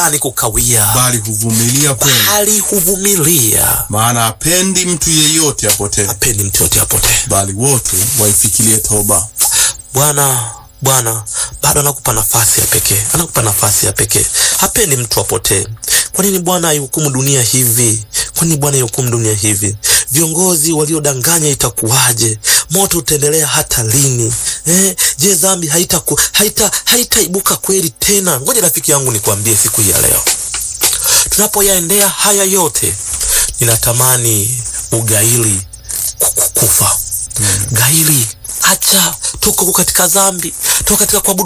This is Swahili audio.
fulani kukawia, bali huvumilia kwenu, bali huvumilia. maana hapendi mtu yeyote apotee, Hapendi mtu yote apotee. bali wote waifikirie toba. Bwana Bwana bado anakupa nafasi ya pekee, anakupa nafasi ya pekee. Hapendi mtu apotee. Kwa nini Bwana aihukumu dunia hivi? Kwa nini Bwana aihukumu dunia hivi? Viongozi waliodanganya itakuwaje? Moto utaendelea hata lini? Eh, je, dhambi haita haita haitaibuka kweli tena? Ngoja rafiki yangu nikwambie siku hii ya leo, tunapoyaendea haya yote, ninatamani ugaili kufa. Gaili, acha, tuko katika dhambi, tuko katika kuabudu